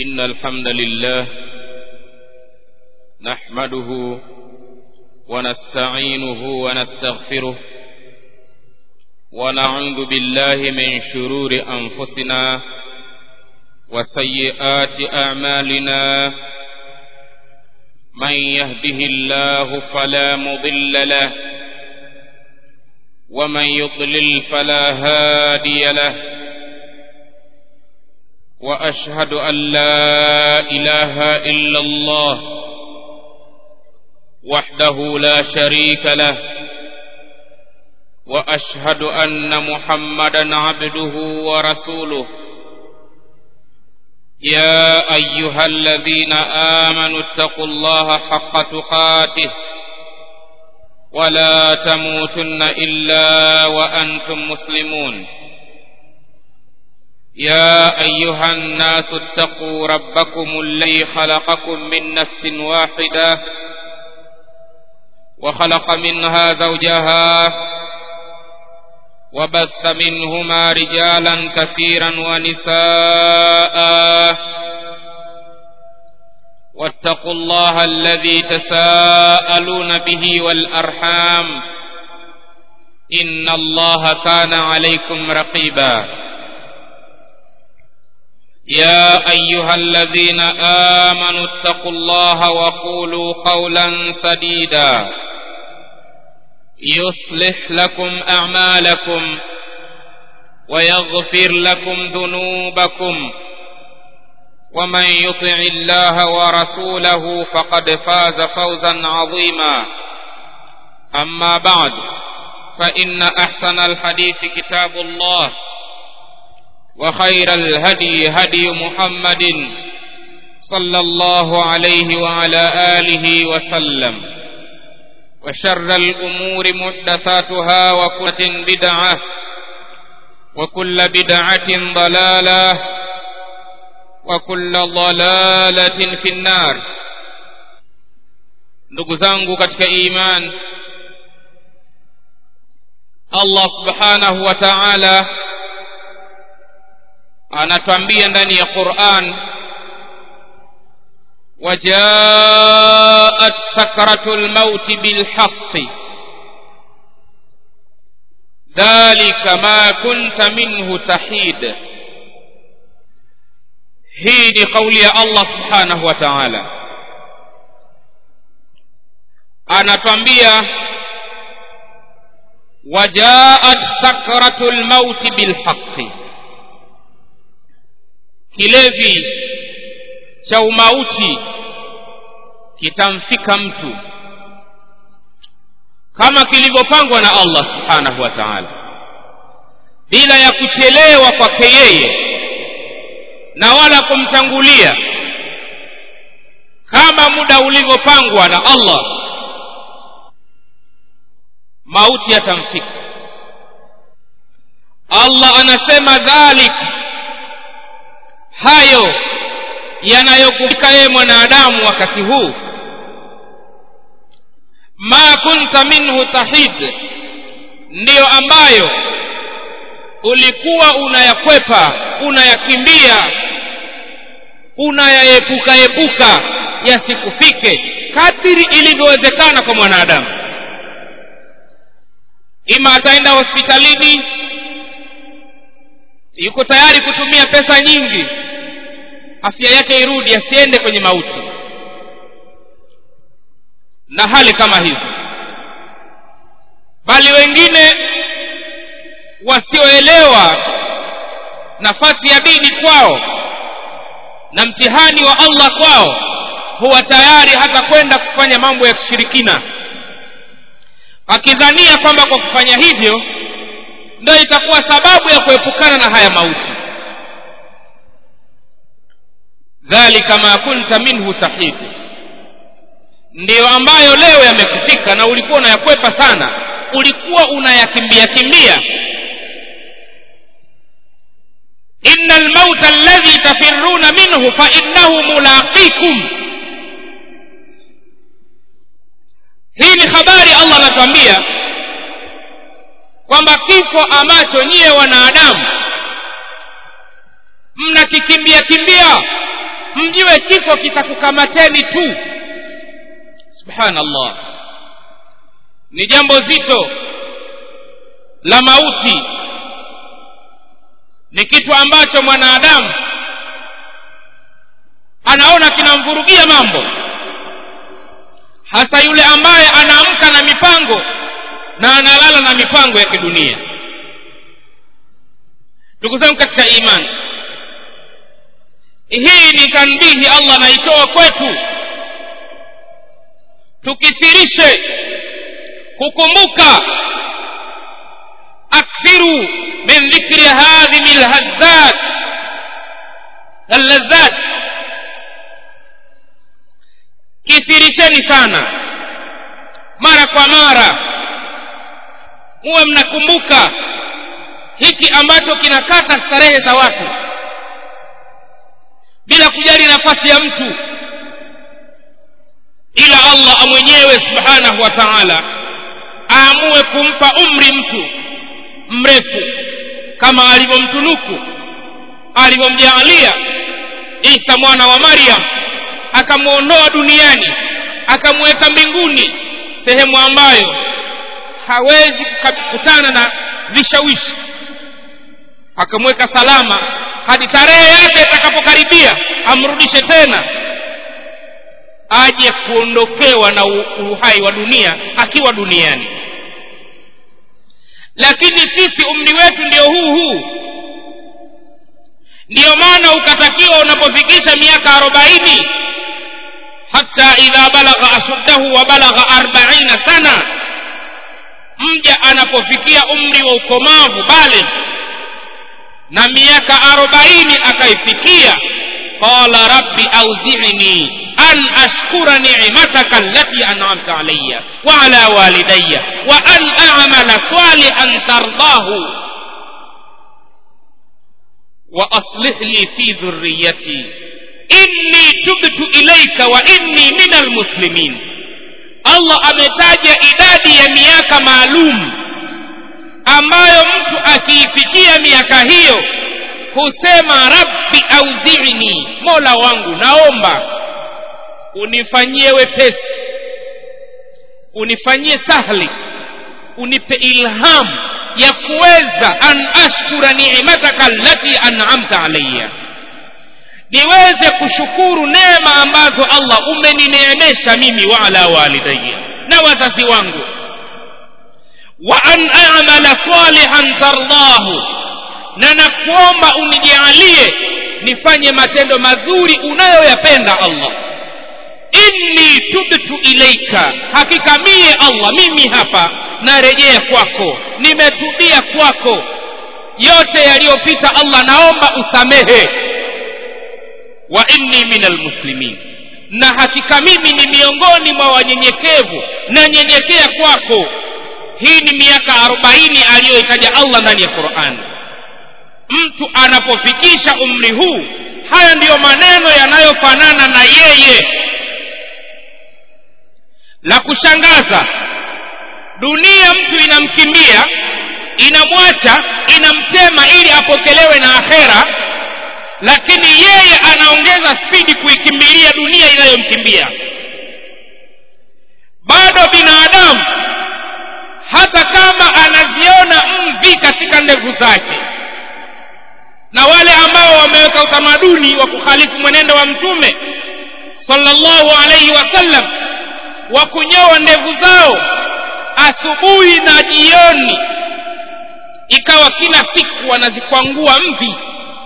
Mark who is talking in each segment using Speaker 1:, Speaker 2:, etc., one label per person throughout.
Speaker 1: إن الحمد لله نحمده ونستعينه ونستغفره ونعوذ بالله من شرور أنفسنا وسيئات أعمالنا من يهده الله فلا مضل له ومن يضلل فلا هادي له واشهد ان لا اله الا الله وحده لا شريك له واشهد ان محمدا عبده ورسوله يا ايها الذين امنوا اتقوا الله حق تقاته ولا تموتن الا وانتم مسلمون يا ايها الناس اتقوا ربكم الذي خلقكم من نفس واحده وخلق منها زوجها وبث منهما رجالا كثيرا ونساء واتقوا الله الذي تساءلون به والارحام ان الله كان عليكم رقيبا يا ايها الذين امنوا اتقوا الله وقولوا قولا سديدا يصلح لكم اعمالكم ويغفر لكم ذنوبكم ومن يطع الله ورسوله فقد فاز فوزا عظيما اما بعد فان احسن الحديث كتاب الله وخير الهدي هدي محمد صلى الله عليه وعلى اله وسلم وشر الامور محدثاتها وكل بدعه وكل بدعه ضلاله وكل ضلاله في النار ndugu zangu katika iman allah subhanahu wa ta'ala anatwambia ndani ya quran وجاءت سكرة الموت بالحق ذلك ما كنت منه تحيد hii ni kauli ya allah subhanahu wa taala anatwambia wajaat sakratu lmauti bilhaqi kilevi cha umauti kitamfika mtu kama kilivyopangwa na allah subhanahu wa taala bila ya kuchelewa kwake yeye na wala kumtangulia kama muda ulivyopangwa na allah mauti yatamfika allah anasema dhalik hayo yanayokufika yeye mwanadamu wakati huu ma kunta minhu tahid ndiyo ambayo ulikuwa unayakwepa unayakimbia unayaepuka epuka yasikufike kadiri ilivyowezekana kwa mwanadamu ima ataenda hospitalini yuko tayari kutumia pesa nyingi afya yake irudi asiende kwenye mauti na hali kama hizi bali wengine wasioelewa nafasi ya dini kwao na mtihani wa allah kwao huwa tayari hata kwenda kufanya mambo ya kishirikina akidhania kwamba kwa kufanya hivyo ndio itakuwa sababu ya kuepukana na haya mauti dhalika ma kunta minhu tahid ndiyo ambayo leo yamekufika na ulikuwa unayakwepa sana ulikuwa unayakimbia kimbia inna almauta alladhi tafiruna minhu fa innahu mulaqikum hii ni habari allah anatuambia kwamba kifo ambacho nyiye wanadamu mnakikimbia kimbia mjue kifo kitakukamateni tu subhanallah ni jambo zito la mauti ni kitu ambacho mwanadamu anaona kinamvurugia mambo hasa yule ambaye anaamka na mipango na analala na mipango ya kidunia ndugu zangu katika imani hii ni tanbihi allah anaitoa kwetu tukithirishe kukumbuka akthiru min dhikri hadhihi lhazzat allazat kithirisheni sana mara kwa mara muwe mnakumbuka hiki ambacho kinakata starehe za watu bila kujali nafasi ya mtu ila allah mwenyewe subhanahu wa taala aamue kumpa umri mtu mrefu kama alivyomtunuku alivyomjaalia isa mwana wa maryam akamwondoa duniani akamweka mbinguni sehemu ambayo hawezi kukutana na vishawishi akamweka salama hadi tarehe yake itakapokaribia amrudishe tena aje kuondokewa na uhai wa dunia akiwa duniani lakini sisi umri wetu ndio huu huu ndiyo maana ukatakiwa unapofikisha miaka arobaini hata idha balagha ashuddahu wa balagha arbaina sana mja anapofikia umri wa ukomavu bale na miaka arobaini akaifikia qala rabbi auzini an ashkura ni'mataka allati an'amta alayya wa ala walidayya wa an a'mala salihan tardahu wa aslih li fi dhurriyyati inni tubtu ilayka wa inni min almuslimin allah ametaja idadi ya miaka maalum ambayo mtu akiifikia miaka hiyo husema rabbi auzini mola wangu naomba unifanyie wepesi unifanyie sahli unipe ilham ya kuweza an ashkura ni'mataka allati an'amta alayya niweze kushukuru neema ambazo allah umenineemesha mimi wa ala walidayya na wazazi wangu wa an a'mala salihan tardahu na nakuomba unijalie nifanye matendo mazuri unayoyapenda allah inni tubtu ilaika hakika mie allah mimi hapa narejea kwako nimetubia kwako yote yaliyopita allah naomba usamehe wa inni min almuslimin na hakika mimi ni miongoni mwa wanyenyekevu nanyenyekea kwako hii ni miaka arobaini aliyoitaja allah ndani ya qurani mtu anapofikisha umri huu haya ndiyo maneno yanayofanana na yeye la kushangaza dunia mtu inamkimbia inamwacha inamtema ili apokelewe na akhera lakini yeye anaongeza spidi kuikimbilia dunia inayomkimbia bado binadamu hata kama anaziona mvi katika ndevu zake na wale ambao wameweka utamaduni wa kukhalifu mwenendo wa mtume sallallahu alaihi wasallam wa kunyoa ndevu zao asubuhi na jioni ikawa kila siku wanazikwangua mvi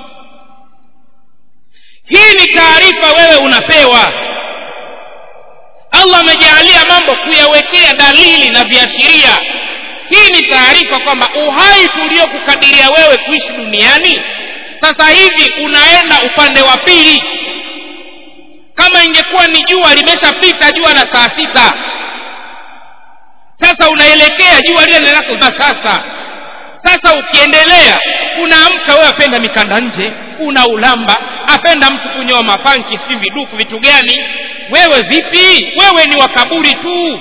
Speaker 1: hii ni taarifa wewe unapewa allah amejaalia mambo kuyawekea dalili na viashiria hii ni taarifa kwamba uhai tuliokukadiria wewe kuishi duniani sasa hivi unaenda upande wa pili kama ingekuwa ni jua limeshapita jua la saa sita sasa unaelekea jua lile linakoza sasa sasa ukiendelea unaamka wewe apenda mikanda nje una ulamba apenda mtu kunyoa mapanki si viduku vitu gani wewe vipi wewe ni wakaburi tu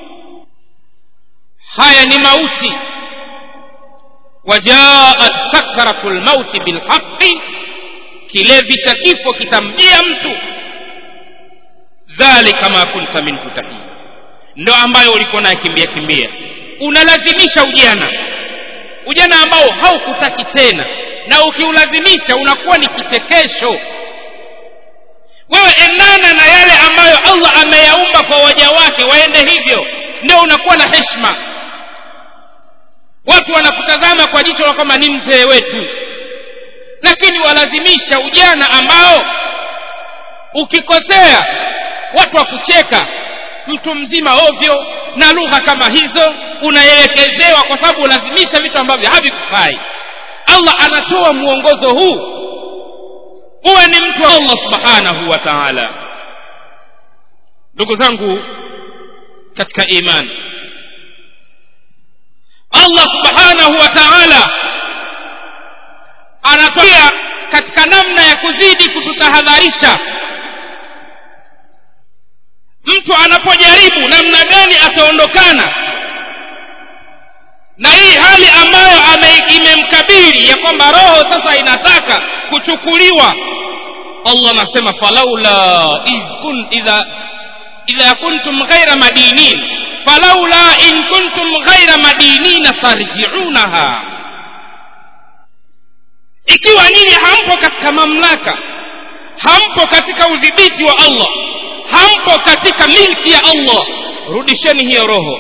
Speaker 1: haya ni mauti wajaat sakratu lmauti bilhaqi kilevi cha kifo kitamjia mtu dhalika ma kunta minhu tahii ndo ambayo ulikuwa naye kimbia kimbia unalazimisha ujana ujana ambao haukutaki tena na ukiulazimisha unakuwa ni kichekesho wewe endana na yale ambayo allah ameyaumba kwa waja wake waende hivyo ndio unakuwa na heshima watu wanakutazama kwa jicho la kwamba ni mzee wetu lakini walazimisha ujana ambao ukikosea watu wakucheka mtu mzima ovyo na lugha kama hizo unaelekezewa kwa sababu ulazimisha vitu ambavyo havikufai allah anatoa mwongozo huu uwe ni mtu wa allah subhanahu wa taala ndugu zangu katika imani allah subhanahu wa taala anatoa katika namna ya kuzidi kututahadharisha mtu anapojaribu namna gani ataondokana na hii hali ambayo imemkabiri ya kwamba roho sasa inataka kuchukuliwa allah anasema falaula kun, idha, idha kuntum ghaira madinin falaula in kuntum ghaira madinina farjiunaha ikiwa nyinyi hampo katika mamlaka hampo katika udhibiti wa allah hampo katika milki ya allah rudisheni hiyo roho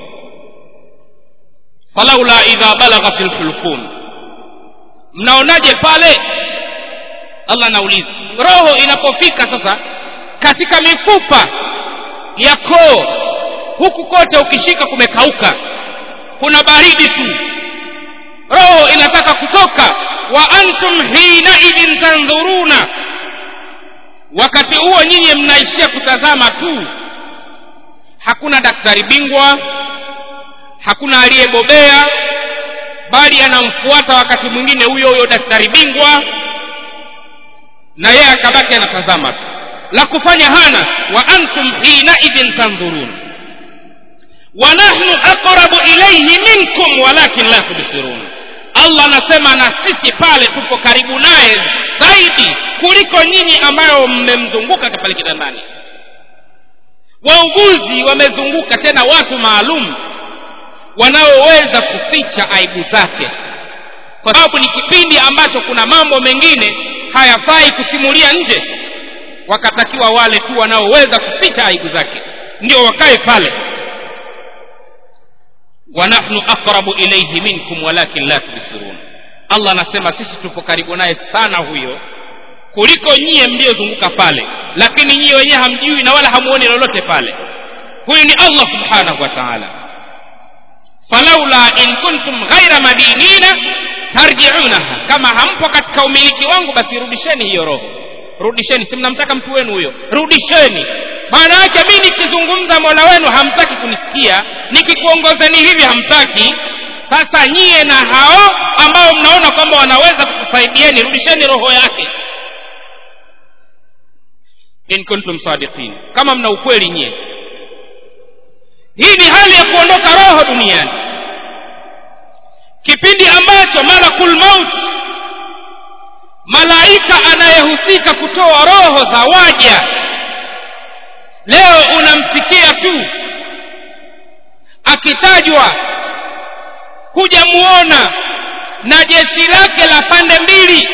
Speaker 1: falaula idha balagha fi lhulqum mnaonaje pale allah anauliza roho inapofika sasa katika mifupa ya koo huku kote ukishika kumekauka kuna baridi tu roho inataka kutoka wa antum hinaidhin tandhuruna wakati huo nyinyi mnaishia kutazama tu hakuna daktari bingwa hakuna aliyebobea bali anamfuata wakati mwingine huyo huyo daktari bingwa na yeye akabaki anatazama tu la kufanya hana wa antum hinaidhin tandhurun wa nahnu aqrabu ilayhi minkum walakin la tubsirun allah anasema na sisi pale tupo karibu naye zaidi kuliko nyinyi ambayo mmemzunguka pale kitandani wauguzi wamezunguka tena watu maalum wanaoweza kuficha aibu zake kwa sababu ni kipindi ambacho kuna mambo mengine hayafai kusimulia nje wakatakiwa wale tu wanaoweza kuficha aibu zake ndio wakae pale wa nahnu aqrabu ilayhi minkum walakin la tubsirun allah anasema sisi tupo karibu naye sana huyo kuliko nyie mliozunguka pale lakini nyie wenyewe hamjui na wala hamuoni lolote pale huyu ni allah subhanahu wa taala falaula in kuntum ghaira madinina tarjiunaha kama hampo katika umiliki wangu basi rudisheni hiyo roho rudisheni si mnamtaka mtu wenu huyo rudisheni maana yake mi nikizungumza mola wenu hamtaki kunisikia nikikuongozeni hivi hamtaki sasa nyie na hao ambao mnaona kwamba wanaweza kukusaidieni rudisheni roho yake in kuntum sadiqin kama mna ukweli nyie hii ni hali ya kuondoka roho duniani kipindi ambacho malakul maut malaika anayehusika kutoa roho za waja leo unamsikia tu akitajwa hujamuona na jeshi lake la pande mbili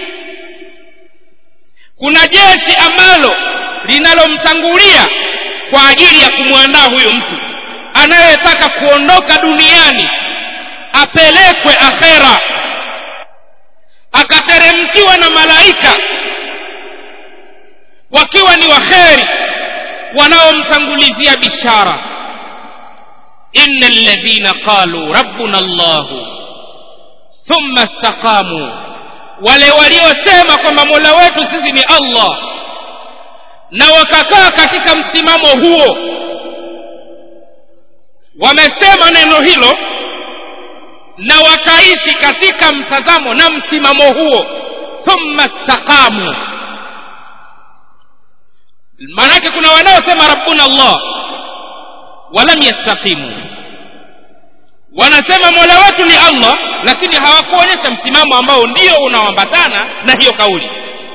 Speaker 1: kuna jeshi ambalo linalomtangulia kwa ajili ya kumwandaa huyo mtu anayetaka kuondoka duniani apelekwe akhera akateremkiwa na malaika wakiwa ni waheri wanaomtangulizia bishara inna alladhina qalu rabbuna llahu thumma istaqamu wale waliosema kwamba mola wetu sisi ni allah na wakakaa katika msimamo huo wamesema neno hilo na wakaishi katika mtazamo na msimamo huo thumma staqamu maanake kuna wanaosema rabbuna allah walam yastaqimu wanasema mola wetu ni allah lakini hawakuonyesha msimamo ambao ndio unaoambatana na hiyo kauli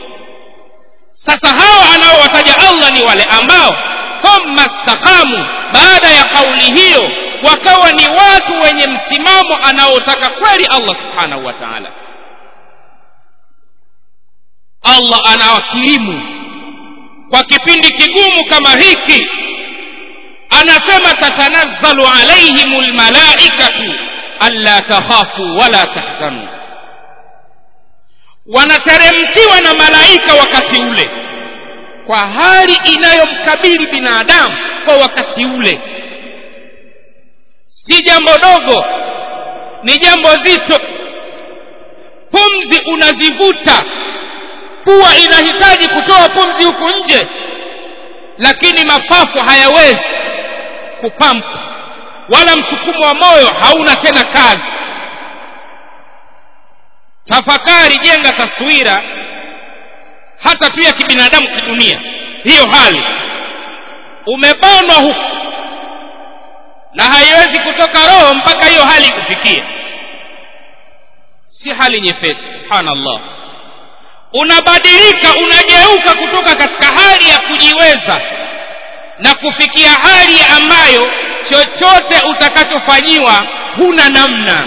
Speaker 1: sasa hawa anaowataja allah ni wale ambao thumma staqamu baada ya kauli hiyo wakawa ni watu wenye msimamo anaotaka kweli allah subhanahu wa taala allah anawakirimu kwa kipindi kigumu kama hiki anasema tatanazzalu alaihim lmalaikatu alla takhafu wala tahzanu wanateremkiwa na malaika wakati ule kwa hali inayomkabili binadamu kwa wakati ule si jambo dogo ni jambo zito pumzi unazivuta pua inahitaji kutoa pumzi huku nje lakini mapafu hayawezi kupampa wala msukumo wa moyo hauna tena kazi tafakari jenga taswira hata tu ya kibinadamu kidunia hiyo hali umebanwa huku na haiwezi kutoka roho mpaka hiyo hali ikufikie si hali nyepesi subhanallah unabadilika unageuka kutoka katika hali ya kujiweza na kufikia hali ambayo chochote utakachofanyiwa huna namna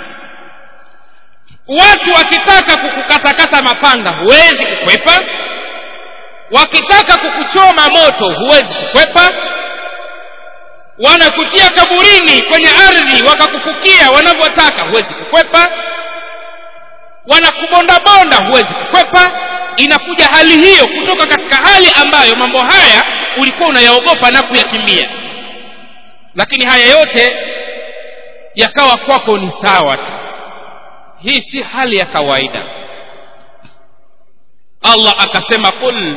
Speaker 1: watu wakitaka kukukatakata mapanga huwezi kukwepa wakitaka kukuchoma moto huwezi kukwepa wanakutia kaburini kwenye ardhi wakakufukia wanavyotaka huwezi kukwepa wanakubondabonda huwezi kukwepa inakuja hali hiyo kutoka katika hali ambayo mambo haya ulikuwa unayaogopa na kuyakimbia lakini haya yote yakawa kwako ni sawa tu hii si hali ya kawaida allah akasema qul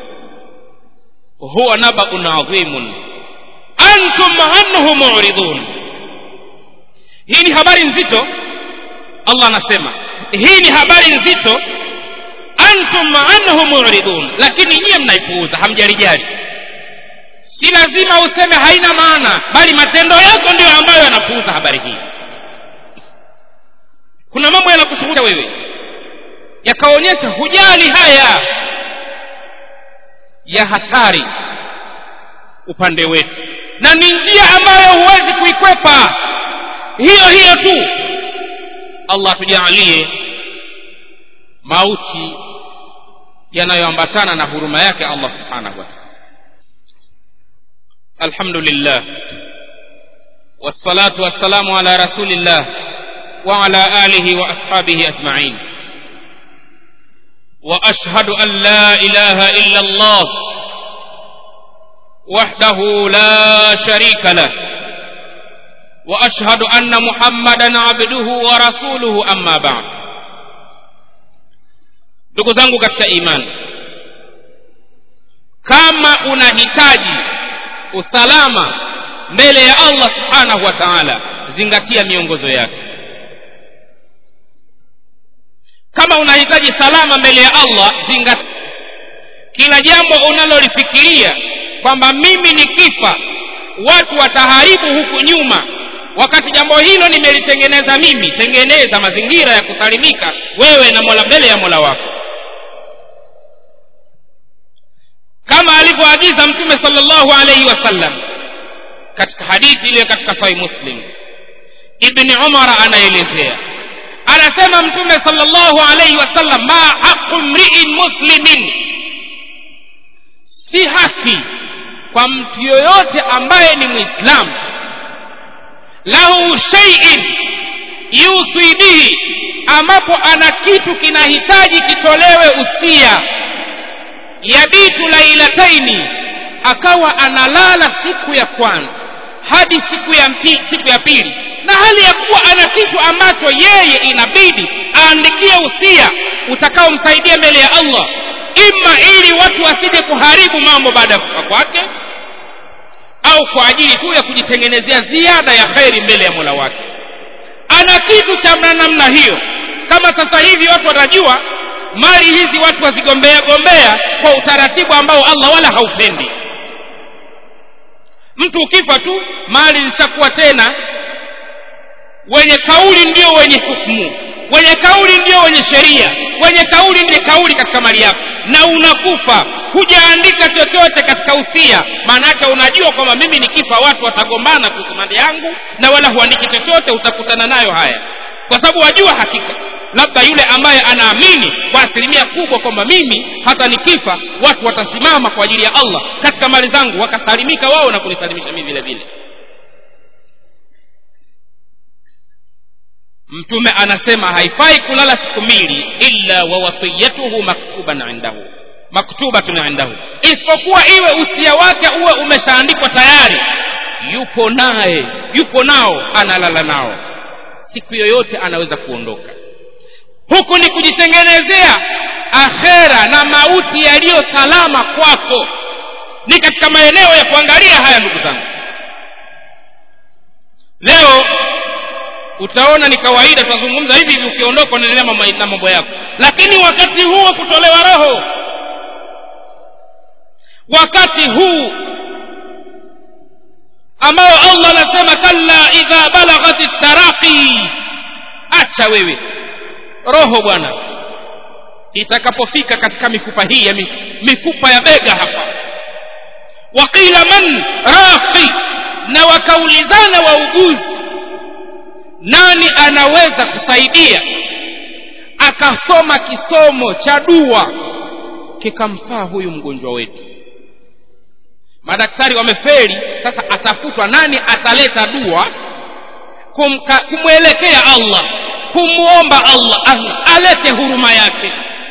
Speaker 1: huwa nabaun adhimun antum anhu muridun hii ni habari nzito allah anasema hii ni habari nzito antum anhu muridun lakini nyiye mnaipuuza hamjalijali si lazima useme haina maana bali matendo yako ndiyo ambayo yanapuuza habari hii kuna mambo yanakushughulisha wewe yakaonyesha hujali haya ya hatari upande wetu na ni njia ambayo huwezi kuikwepa hiyo hiyo tu allah tujaalie mauti yanayoambatana na huruma yake allah subhanahu wa taala الحمد لله والصلاة والسلام على رسول الله وعلى آله وأصحابه أجمعين وأشهد أن لا إله إلا الله وحده لا شريك له وأشهد أن محمدا عبده ورسوله أما بعد ndugu zangu katika imani kama unahitaji usalama mbele ya allah subhanahu wa taala zingatia miongozo yake kama unahitaji salama mbele ya allah zingatia kila jambo unalolifikiria kwamba mimi nikifa watu wataharibu huku nyuma wakati jambo hilo nimelitengeneza mimi tengeneza mazingira ya kusalimika wewe na mola mbele ya mola wako kama alivyoagiza mtume salllahu alaihi wasallam katika hadithi iliyo katika sahih muslim ibni umara anaelezea anasema mtume salllahu alaihi wasallam ma haqu mriin muslimin si haki kwa mtu yoyote ambaye ni mwislamu lahu sheiin yuswi bihi ambapo ana kitu kinahitaji kitolewe usia yabitu lailataini akawa analala siku ya kwanza hadi siku ya mpi, siku ya pili na hali ya kuwa ana kitu ambacho yeye inabidi aandikie usia utakaomsaidia mbele ya allah ima ili watu wasije kuharibu mambo baada ya kufa kwake au kwa ajili tu ya kujitengenezea ziada ya kheri mbele ya mola wake ana kitu cha namna hiyo kama sasa hivi watu watajua mali hizi watu wazigombea gombea kwa utaratibu ambao allah wala haupendi mtu ukifa tu mali zishakuwa tena wenye kauli ndio wenye hukumu wenye kauli ndio wenye sheria wenye kauli ndiye kauli katika mali yako na unakufa hujaandika chochote katika usia maana yake unajua kwamba mimi nikifa watu watagombana kuhusu mali yangu na wala huandiki chochote utakutana nayo haya kwa sababu wajua hakika labda yule ambaye anaamini kwa asilimia kubwa kwamba mimi hata nikifa watu watasimama kwa ajili ya allah katika mali zangu wakasalimika wao na kunisalimisha mimi vile vile mtume anasema haifai kulala siku mbili illa wa wasiyatuhu maktuban indahu maktubatun indahu isipokuwa iwe usia wake uwe umeshaandikwa tayari yupo naye yupo nao analala nao siku yoyote anaweza kuondoka huku ni kujitengenezea akhera na mauti yaliyo salama kwako ni katika maeneo ya kuangalia haya ndugu zangu leo utaona ni kawaida tunazungumza hivi hivi ukiondoka unaendelea na mambo yako lakini wakati huu wa kutolewa roho wakati huu ambao allah anasema kalla idha balaghat taraqi acha wewe roho bwana itakapofika katika mifupa hii ya mifupa ya bega hapa waqila man raqi na wakaulizana wauguzi nani anaweza kusaidia akasoma kisomo cha dua kikamfaa huyu mgonjwa wetu madaktari wameferi sasa atafutwa nani ataleta dua kumka, kumwelekea allah kumwomba allah alete huruma yake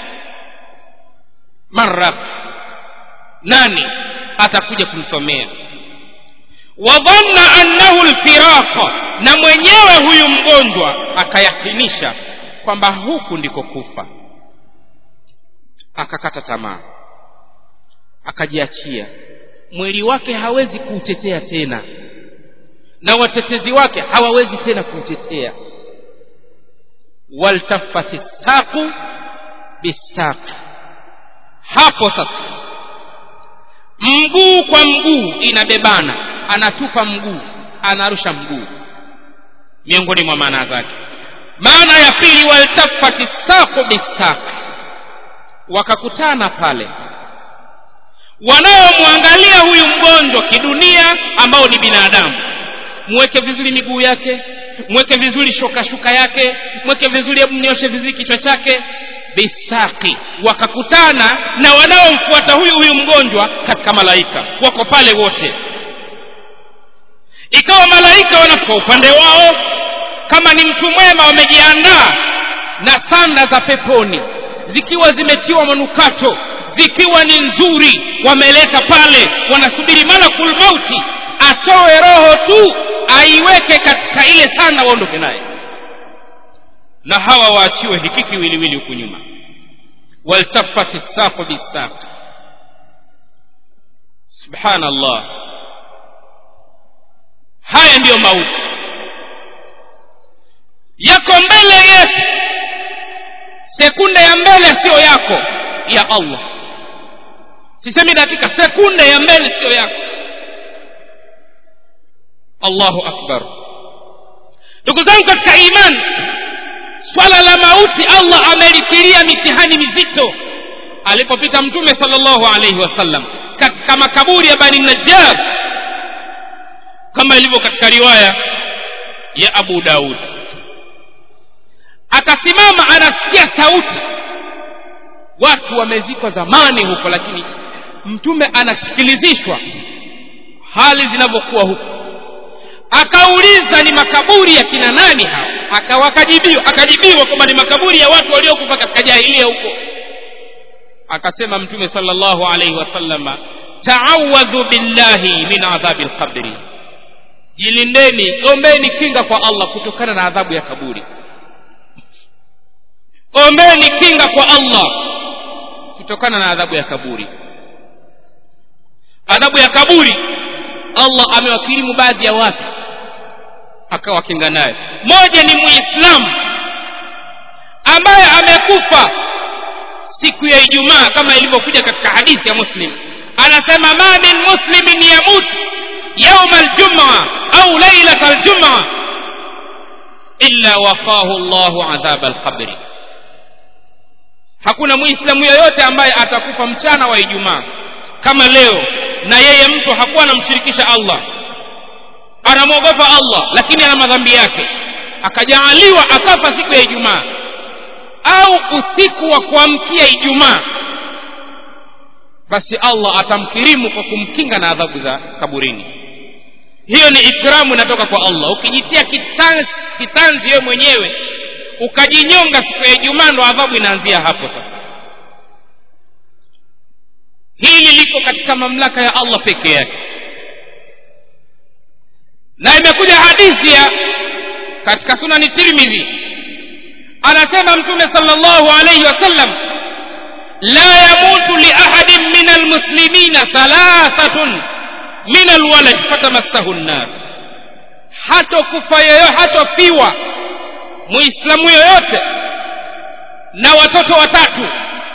Speaker 1: mara nani atakuja kumsomea wadhanna annahu lfiraqa na mwenyewe huyu mgonjwa akayakinisha kwamba huku ndiko kufa akakata tamaa akajiachia mwili wake hawezi kuutetea tena na watetezi wake hawawezi tena kuutetea waltafati saqu bisaqi hapo sasa mguu kwa mguu inabebana anatupa mguu anarusha mguu miongoni mwa maana zake maana ya pili waltafati saqu bisaqi wakakutana pale wanaomwangalia huyu mgonjwa kidunia ambao ni binadamu mweke vizuri miguu yake mweke vizuri shoka shuka yake mweke vizuri hebu mnyoshe vizuri kichwa chake bisaki wakakutana na wanaomfuata huyu huyu mgonjwa katika malaika wako pale wote ikawa malaika wanafika upande wao kama ni mtu mwema wamejiandaa na sanda za peponi zikiwa zimetiwa manukato zikiwa ni nzuri wameleta pale wanasubiri malakul mauti atoe roho tu aiweke katika ile sanda waondoke naye na hawa waachiwe hiki kiwiliwili huku nyuma waltafati saqu bisaq subhanallah haya ndiyo mauti yako mbele yetu sekunde ya mbele siyo yako ya allah sisemi dakika sekunde ya mbele siyo yako allahu akbar ndugu zangu katika imani swala la mauti allah amelitilia mitihani mizito alipopita mtume salllahu alaihi wasallam katika makaburi ya bani najjar kama ilivyo katika riwaya ya abu daud akasimama anasikia sauti watu wamezikwa zamani huko lakini mtume anasikilizishwa hali zinavyokuwa huko akauliza ni makaburi ya kina nani hao akawakajibiwa akajibiwa kwamba ni makaburi ya watu waliokufa katika jahilia huko akasema mtume sallallahu alaihi wasallama taawadhu billahi min adhabi lqabri jilindeni ombeni kinga kwa allah kutokana na adhabu ya kaburi ombeni kinga kwa allah kutokana na adhabu ya kaburi adhabu ya kaburi allah amewakirimu baadhi ya watu akawakinga naye moja ni muislamu ambaye amekufa siku ya ijumaa kama ilivyokuja katika hadithi ya muslim anasema ma min muslimin yamut yauma aljumaa au lailata aljumaa illa waqahu llahu adhaba alqabri hakuna muislamu yoyote ambaye atakufa mchana wa ijumaa kama leo na yeye mtu hakuwa anamshirikisha allah anamwogopa allah lakini ana madhambi yake akajaaliwa akafa siku ya ijumaa au usiku wa kuamkia ijumaa basi allah atamkirimu kwa kumkinga na adhabu za kaburini hiyo ni ikramu inatoka kwa allah ukijitia kitanzi, kitanzi wewe mwenyewe ukajinyonga siku ya ijumaa ndo adhabu inaanzia hapo sasa hili liko katika mamlaka ya allah peke yake na imekuja hadithi ya katika sunani tirmidhi anasema mtume salllahu alaihi wasallam la yamutu liahadin min almuslimina thalathatun min alwalad fatamassahu nnar hatokufa yoyo hatofiwa muislamu yoyote na watoto watatu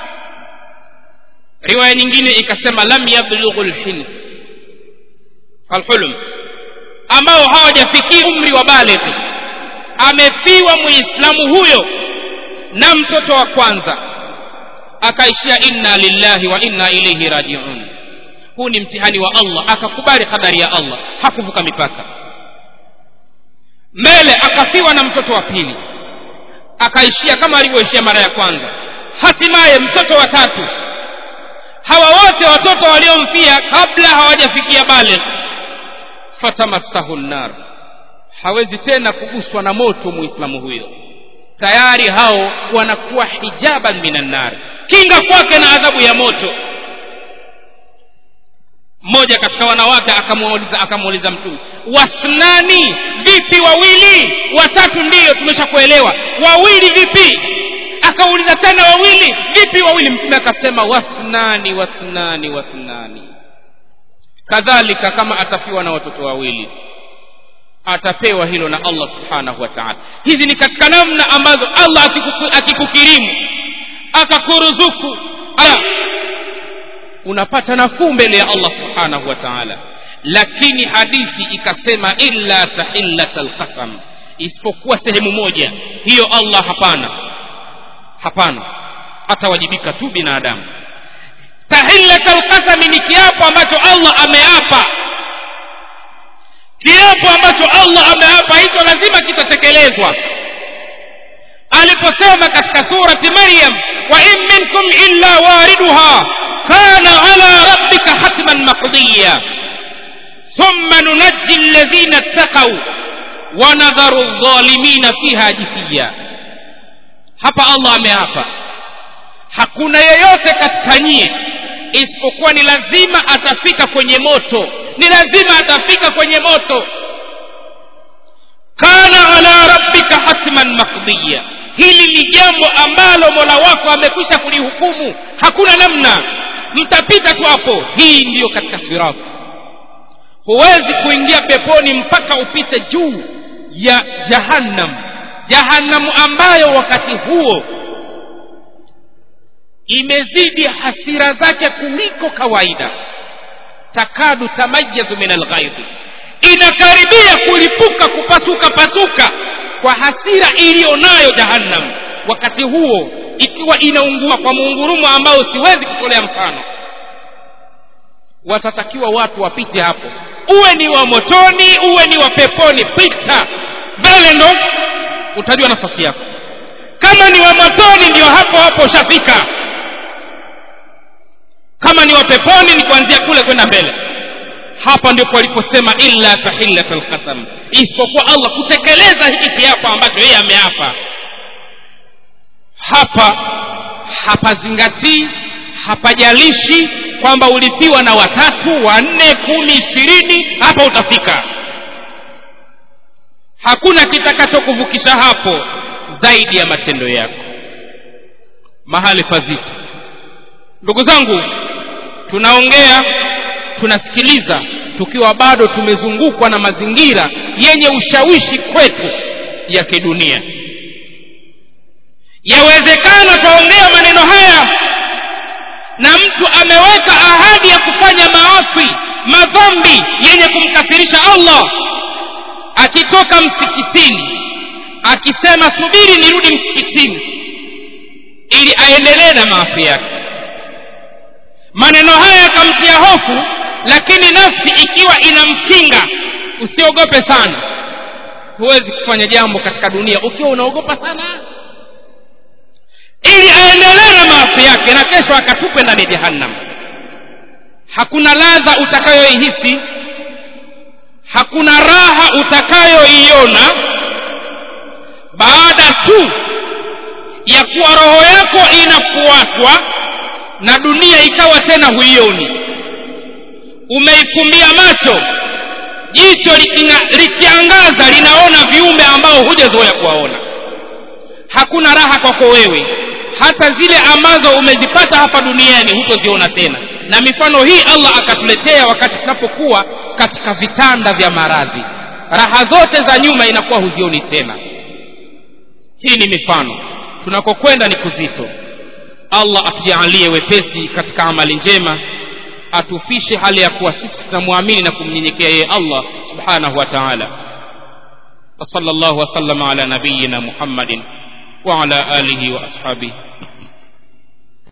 Speaker 1: riwaya nyingine ikasema lam yablughu lhilm alhulm ambao hawajafikia umri wa balighi amefiwa muislamu huyo na mtoto wa kwanza akaishia inna lillahi wa inna ilaihi rajiun huu ni mtihani wa allah akakubali kadari ya allah hakuvuka mipaka mbele akafiwa na mtoto wa pili akaishia kama alivyoishia mara ya kwanza hatimaye mtoto wa tatu hawa wote watoto waliomfia kabla hawajafikia baligh fatamassahu nnar hawezi tena kuguswa na moto muislamu huyo tayari hao wanakuwa hijaban minan nar kinga kwake na adhabu ya moto mmoja katika wanawake akamuuliza akamuuliza mtume wasnani vipi wawili watatu ndiyo tumeshakuelewa wawili vipi akauliza tena wawili vipi wawili mtume akasema wasnani wasnani wasnani kadhalika kama atafiwa na watoto wawili atapewa hilo na allah subhanahu wa taala hizi ni katika namna ambazo allah akikukirimu akakuruzuku unapata nafuu mbele ya allah subhanahu wa taala lakini hadithi ikasema illa tahillata lqasam isipokuwa sehemu moja hiyo allah hapana hapana atawajibika tu binadamu tahillata lqasami ni kiapo ambacho allah ameapa kiapo ambacho allah ameapa hicho lazima kitatekelezwa aliposema katika surati maryam wa in minkum illa wariduha kana ala rabbika hatman maqdiya thumma nunajji alladhina ittaqaw wa nadharu adh-dhalimina fiha jithiya hapa allah ameapa hakuna yeyote katika nyie isipokuwa ni lazima atafika kwenye moto ni lazima atafika kwenye moto kana ala rabbika hatman maqdiya hili ni jambo ambalo mola wako amekwisha kulihukumu hakuna namna mtapita tu hapo hii ndiyo katika sirati huwezi kuingia peponi mpaka upite juu ya jahannam jahannamu ambayo wakati huo imezidi hasira zake kuliko kawaida takadu tamayazu min alghaidhi inakaribia kulipuka kupasuka pasuka kwa hasira iliyo nayo jahannam wakati huo ikiwa inaungua kwa muungurumo ambao siwezi kutolea mfano watatakiwa watu wapite hapo uwe ni wa motoni uwe ni wa peponi pita mbele ndo utajua nafasi yako kama ni wa motoni ndio hapo hapo ushafika kama ni wa peponi ni kuanzia kule kwenda mbele hapa ndipo aliposema illa tahillat alqasam isipokuwa allah kutekeleza hiki kiapo ambacho yeye ameapa hapa hapazingatii hapajalishi kwamba ulipiwa na watatu wanne kumi ishirini hapa utafika hakuna kitakachokuvukisha hapo zaidi ya matendo yako mahali pazito ndugu zangu tunaongea tunasikiliza tukiwa bado tumezungukwa na mazingira yenye ushawishi kwetu ya kidunia yawezekana twaongea maneno haya na mtu ameweka ahadi ya kufanya maasi madhambi yenye kumkasirisha allah akitoka msikitini akisema subiri nirudi msikitini ili aendelee na maasi yake maneno haya yakamtia hofu lakini nafsi ikiwa inamkinga usiogope sana huwezi kufanya jambo katika dunia ukiwa unaogopa sana ili aendelee na maasi yake na kesho akatupe ndani ya jahannam hakuna ladha utakayoihisi hakuna raha utakayoiona baada tu ya kuwa roho yako inafuatwa na dunia ikawa tena huioni umeifumbia macho jicho likiangaza linaona viumbe ambao hujazoea kuwaona hakuna raha kwako wewe hata zile ambazo umezipata hapa duniani hutoziona tena na mifano hii allah akatuletea wakati tunapokuwa katika vitanda vya maradhi raha zote za nyuma inakuwa huzioni tena hii ni mifano tunakokwenda ni kuzito allah atujaalie wepesi katika amali njema atufishe hali ya kuwa sisi tunamwamini na kumnyenyekea yeye allah subhanahu wa taala وصلى الله وسلم على نبينا محمد وعلى اله واصحابه